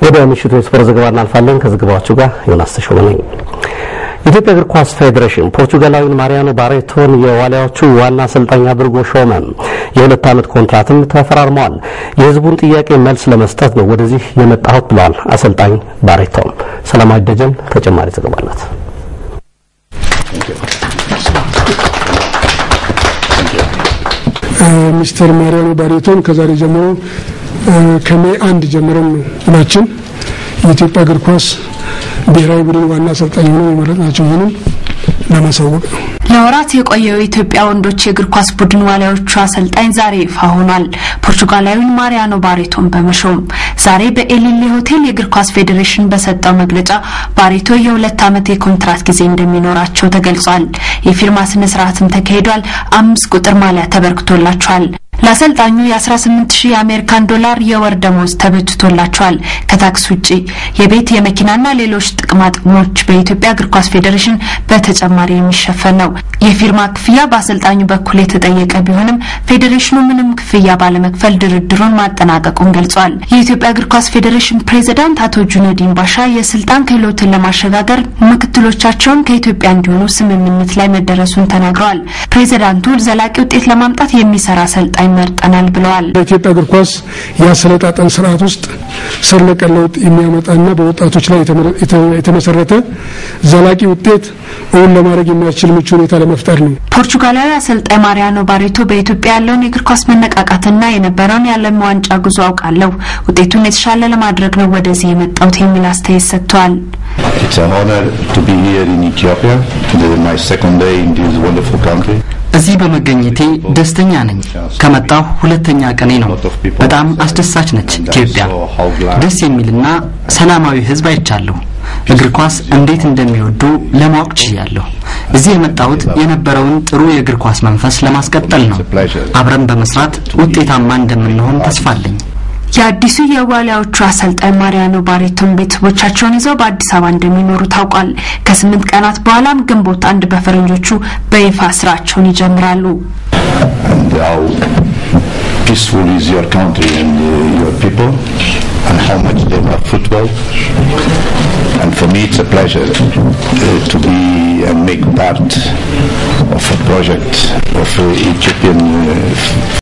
ወደ ምሽቱ የስፖርት ዘገባ እናልፋለን። ከዘገባዎቹ ጋር ዮናስ ተሾመ ነኝ። የኢትዮጵያ እግር ኳስ ፌዴሬሽን ፖርቹጋላዊን ማሪያኖ ባሬቶን የዋሊያዎቹ ዋና አሰልጣኝ አድርጎ ሾመ። የሁለት ዓመት ኮንትራትም ተፈራርመዋል። የሕዝቡን ጥያቄ መልስ ለመስጠት ነው ወደዚህ የመጣሁት ብለዋል አሰልጣኝ ባሬቶም። ሰላማዊ ደጀን ተጨማሪ ዘገባ አላት። ሚስተር ማሪያኖ ባሬቶን ከዛሬ ጀምሮ ከሜይ አንድ ጀምረን ነው ሁላችን የኢትዮጵያ እግር ኳስ ብሔራዊ ቡድን ዋና አሰልጣኝ ሆነው የመረጥናቸው መሆኑን ለማሳወቅ ነው። ለወራት የቆየው የኢትዮጵያ ወንዶች የእግር ኳስ ቡድን ዋሊያዎቹ አሰልጣኝ ዛሬ ይፋ ሆኗል። ፖርቹጋላዊውን ማሪያኖ ባሬቶን በመሾም ዛሬ በኤሊሌ ሆቴል የእግር ኳስ ፌዴሬሽን በሰጠው መግለጫ ባሬቶ የሁለት ዓመት የኮንትራት ጊዜ እንደሚኖራቸው ተገልጿል። የፊርማ ስነ ስርዓትም ተካሂዷል። አምስት ቁጥር ማሊያ ተበርክቶላቸዋል። ለአሰልጣኙ የ18 ሺህ የአሜሪካን ዶላር የወር ደሞዝ ተበጅቶላቸዋል። ከታክስ ውጪ የቤት የመኪናና ሌሎች ጥቅማ ጥቅሞች በኢትዮጵያ እግር ኳስ ፌዴሬሽን በተጨማሪ የሚሸፈን ነው። የፊርማ ክፍያ በአሰልጣኙ በኩል የተጠየቀ ቢሆንም ፌዴሬሽኑ ምንም ክፍያ ባለመክፈል ድርድሩን ማጠናቀቁን ገልጿል። የኢትዮጵያ እግር ኳስ ፌዴሬሽን ፕሬዚዳንት አቶ ጁነዲን ባሻ የስልጣን ክህሎትን ለማሸጋገር ምክትሎቻቸውን ከኢትዮጵያ እንዲሆኑ ስምምነት ላይ መደረሱን ተናግረዋል። ፕሬዚዳንቱ ዘላቂ ውጤት ለማምጣት የሚሰራ አሰልጣኝ መርጠናል ብለዋል። በኢትዮጵያ እግር ኳስ የአሰለጣጠን ስርዓት ውስጥ ስር ነቀል ለውጥ የሚያመጣና በወጣቶች ላይ የተመሰረተ ዘላቂ ውጤት እውን ለማድረግ የሚያስችል ምቹ ሁኔታ ለመፍጠር ነው። ፖርቹጋላዊ አሰልጣኝ ማሪያኖ ባሬቶ በኢትዮጵያ ያለውን የእግር ኳስ መነቃቃትና የነበረውን የዓለም ዋንጫ ጉዞ አውቃለሁ፣ ውጤቱን የተሻለ ለማድረግ ነው ወደዚህ የመጣሁት የሚል አስተያየት ሰጥተዋል። It's an honor to be here in Ethiopia. This is my second day in this wonderful country. እዚህ በመገኘቴ ደስተኛ ነኝ። ከመጣሁ ሁለተኛ ቀኔ ነው። በጣም አስደሳች ነች ኢትዮጵያ። ደስ የሚልና ሰላማዊ ሕዝብ አይቻለሁ። እግር ኳስ እንዴት እንደሚወዱ ለማወቅ ችያለሁ። እዚህ የመጣሁት የነበረውን ጥሩ የእግር ኳስ መንፈስ ለማስቀጠል ነው። አብረን በመስራት ውጤታማ እንደምንሆን ተስፋ አለኝ። የአዲሱ የዋሊያዎቹ አሰልጣኝ ማሪያኖ ባሬቶን ቤተሰቦቻቸውን ይዘው በአዲስ አበባ እንደሚኖሩ ታውቋል። ከስምንት ቀናት በኋላም ግንቦት አንድ በፈረንጆቹ በይፋ ስራቸውን ይጀምራሉ። And how peaceful is your country and uh, your people, and how much they love football. And for me, it's a pleasure uh, to be and make part of a project of uh, Ethiopian. Uh,